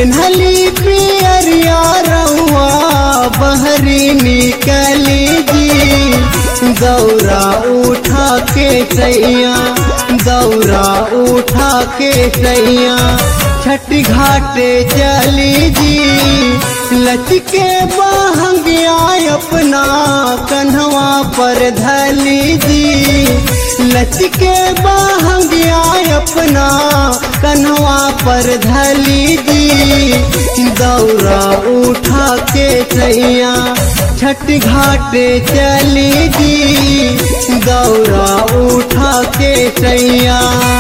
पेन्हली पियरिया रउआ बहरी निकली जी दौरा उठा के सैया दौरा उठा के सैया छठ घाटे चली जी लचके बहंगिया अपना कन्हवा पर धली जी लचके बहंगिया अपना कन्हवा पर धली जी दौरा उठा के सैया छठ घाटे चली जी दौरा उठा के सैया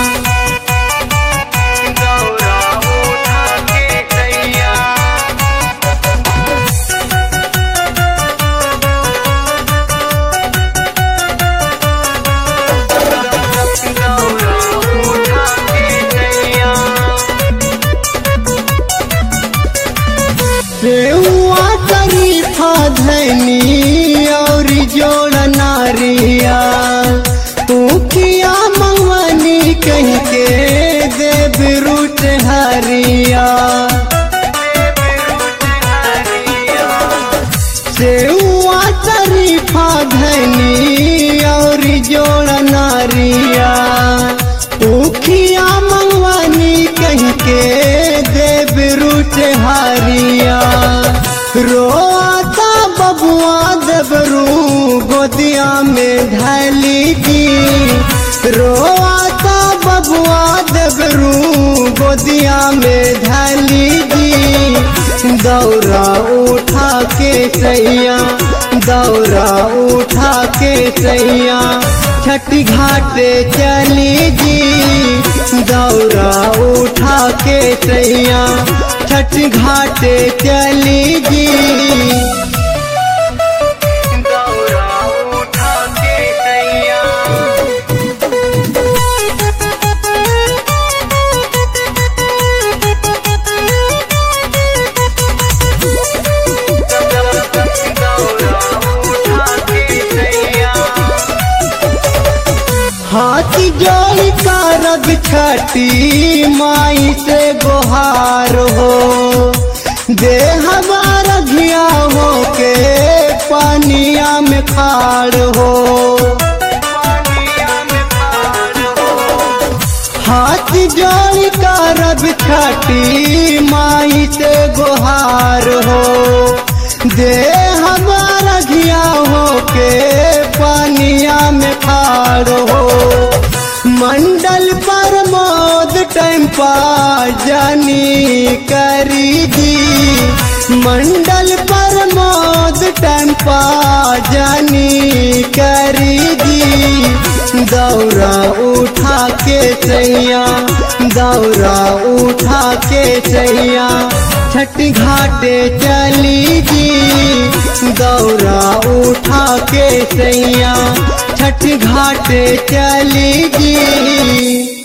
दौरा उठा के सैया सेवा शरीफा धनी और जोड़ नारिया तू किया मंगवानी कह के देव रूट हरिया सेवा शरीफा धनी और जोड़ नारिया उखिया मंगवानी कह के देव रूट हारिया रोता बबुआ देवरू गोदिया में ढली जी रोता बबुआ देवरू गोदिया में ढली जी दौरा उठा के सैया दौरा उठा के सैया छठी घाटे चली जी दौरा उठा के सैया छठ घाटे चली जी दौरा उठा के सैया हाथी जोड़ी का रग छठी माई से गुहार हो दे हमारा घिया हो के पानिया में खाड़ हो हाथ जोड़ी का रब छठी माई से गुहार हो दे हमारा घिया हो के पानिया में खाड़ हो मंडल पर मोद टाइम पा जानी करी दी मंडल पर मोद टाइम पा जानी करी दी दौरा उठा के सैया दौरा उठा के सैया छठ घाटे चली जी दौरा उठा के सैया छठ घाटे चली जी